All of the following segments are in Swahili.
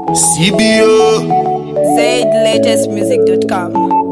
CBO. ZLatestmusic.com.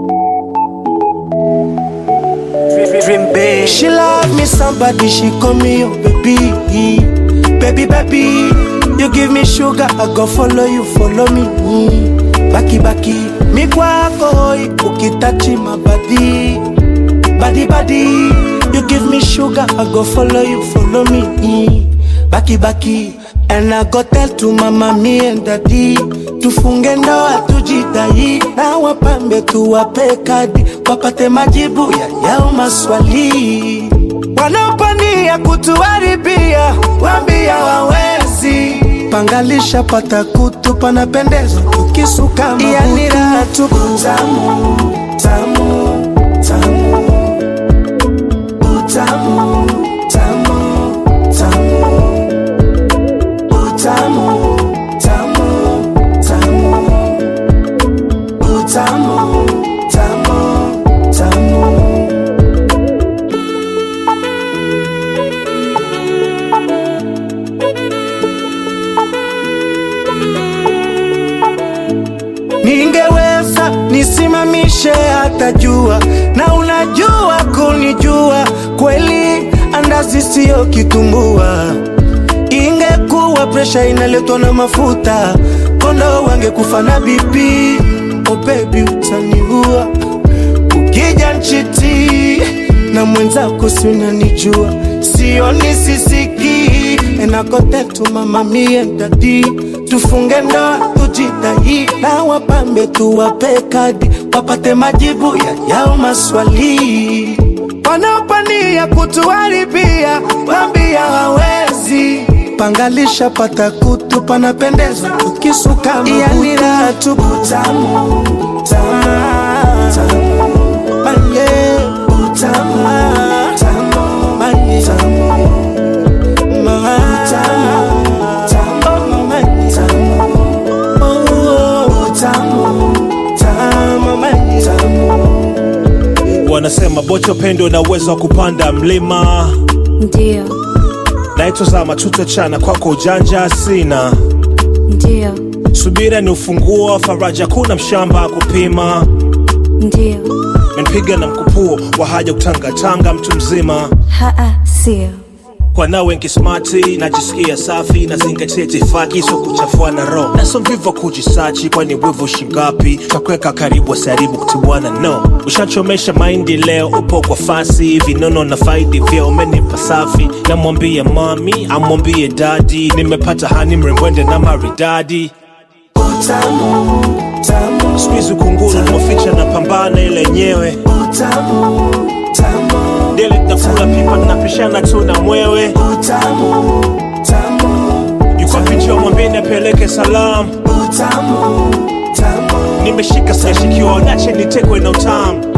Dream big. She love me somebody, she call me your baby. Baby, baby, you give me sugar, I go follow you, follow me. Baki, baki, mi kwako hoi, ukitachi my body. Body, body, you give me sugar, I go follow you, follow me. Baki, baki, and I go tell to mama, me and daddy. Tufunge ndoa tujidai, na wapambe tuwape kadi, wapate majibu ya yao maswali. Wanaopania kutuharibia, wambia wawezi. Pangalisha pata kutu, panapendeza tukisuka mabutu. Yani raha tupu. Tamu, tamu, tamu. Utamu, tamu, tamu. Utamu, tamu, tamu. Utamu, tamu, tamu. Ningeweza nisimamishe hata jua, na unajua kunijua kweli, andazi siyo kitumbua. Ingekuwa presha inaletwa na mafuta, kondo wangekufa na BP. Oh baby, utaniua ukija nchiti na mwenzako, si unanijua, sioni sisiki enakotetu mama mie dadi, tufunge ndoa tujidai, na wapambe tuwape kadi, wapate majibu ya yao maswali wanaopania kutuharibia, wambia hawezi pangalisha pata kutu, panapendeza tukisuka yani raha tupu. Tamu, tamu, tamu, manye, utamu, tamu, manye, tamu, ma, tamu, tamu, manye, tamu, oh, utamu, tamu, manye, tamu. Wanasema bocho pendo na uwezo wa kupanda mlima, Ndio, naitwa Zama, tutachana kwako ujanja sina. ndio, Subira ni ufunguo wa faraja, kuna mshamba kupima. ndio, Menipiga na mkupuo wa haja kutangatanga, mtu mzima haa, sio. kwa nawe nkismati, najisikia safi, nazingatia itifaki, so kuchafua na roho, naso mvivu wa kujisachi, kwani wivu shingapi? Takuweka karibu wasaribu kutibwana, no ushachomesha maindi leo, upo kwa fasi, vinono na faidi vya umenipa safi, namwambie mami, amwambie dadi, nimepata hani mrembwende na maridadi Utamu, tamu, Squeeze kunguru maficha na pambana ile yenyewe utamu, tamu, dele nakula pipa napishana tu na mwewe utamu, tamu, yuko picha mwambie apeleke salamu utamu, tamu. nimeshika siyashikiwa nache nitekwe na utamu